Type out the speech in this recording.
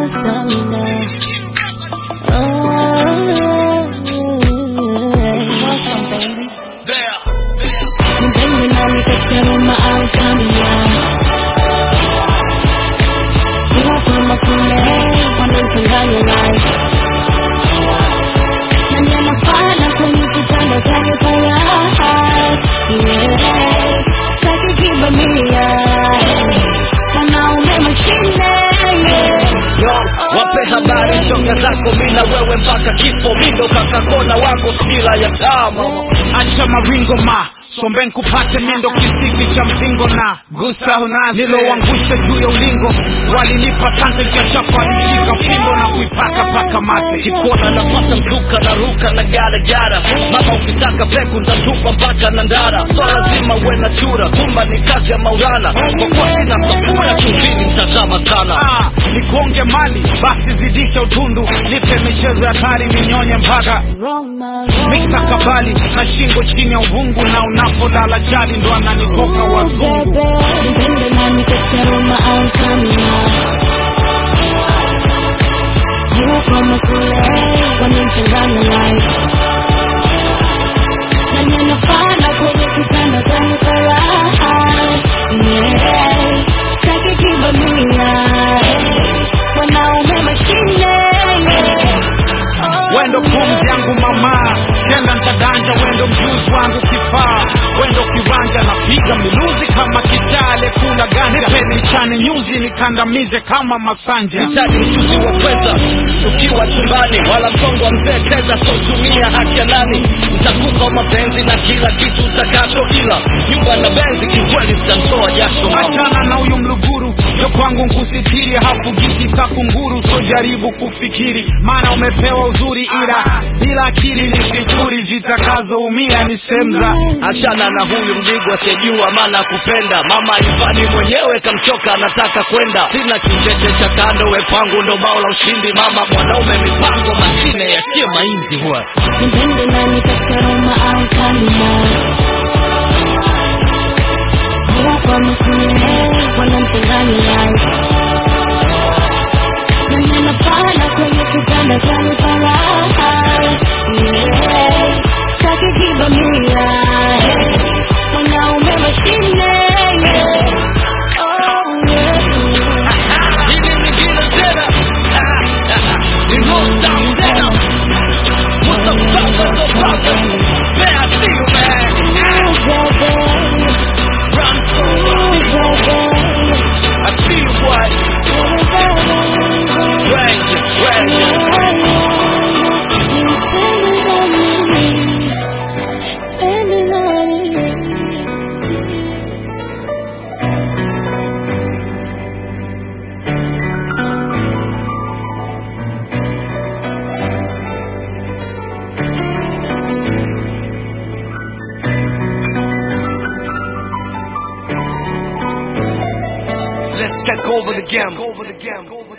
stamina. Nipende nami katika Roma au stamina. Kuwa kama kule wanamchanganya life. Nani anafana kwenye kitanda chake kwa raha. Yeah. Sitaki kibamia. Wanaume mashine. Yeah. wape habari shoga zako mina wewe mpaka kifo mindo kakakona wako spila ya tama acha maringo ma sombe nkupate mindo kisiki cha mpingo na gusa unazi niloangusha juu ya ulingo walinipa sante kachapa alishika fimbo na kuipaka paka mate kikona napata mzuka na ruka na garagara mama ukitaka peku ntatupa mpaka na ndara so lazima uwe na chura kumba ni kazi ya maulana kwa kuwa sina safura chumvini mtazama sana Ah, nikonge mali basi zidisha utundu nipe michezo ya kari ninyonye mpaka Roma, miksa kabali na shingo chini ya uvungu na unapolala chali ndo ananitoka wazungu Bebe, nipende nami katika Roma au stamina. Kuwa kama kule wanamchanganya life. Nani anafana kwenye kitanda chake kwa raha. Yeah. Sitaki kibamia. Wanaume mashine. Yeah. Oh, wendo pumzi yangu mama kenda ntadanja wendo mjuzi wangu kifaa wendo kiwanja napiga miluzi kama kichale kula ganja nipeni chane nyuzi nikandamize kama masanje hitaji ujuzi wa kweza ukiwa chumbani wala msongo wa mzee cheza sotumia haki ya nani ntakupa mapenzi na kila kitu utakacho ila nyumba na benzi kikweli zitamtoa jasho achana na huyu mluguru yo kwangu nkusitiri hafugiki kakunguru so jaribu kufikiri maana umepewa uzuri ila bila akili ni sifuri zitakazoumia ni semza achana na huyu mdigo asiyejua maana ya kupenda mama ifani mwenyewe kamchoka anataka kwenda sina kicheche cha kando we pangu ndo bao la ushindi mama mwanaume mipango mashine yasiye mainzi huwa Nipende nami katika Roma au stamina. Kuwa kama kule wanamchanganya life. Nani anafana kwenye kitanda chake kwa raha. Yeah. Sitaki kibamia. Wanaume mashine. Yeah. Oh, yeah. Hili lingine tena Ah, ah, ah. Ni roll down tena What the fuck, what the fuck Man, I see you man Ooh, baby. Run Ooh, baby. I see you boy Ranger, Ranger Let's take over the game.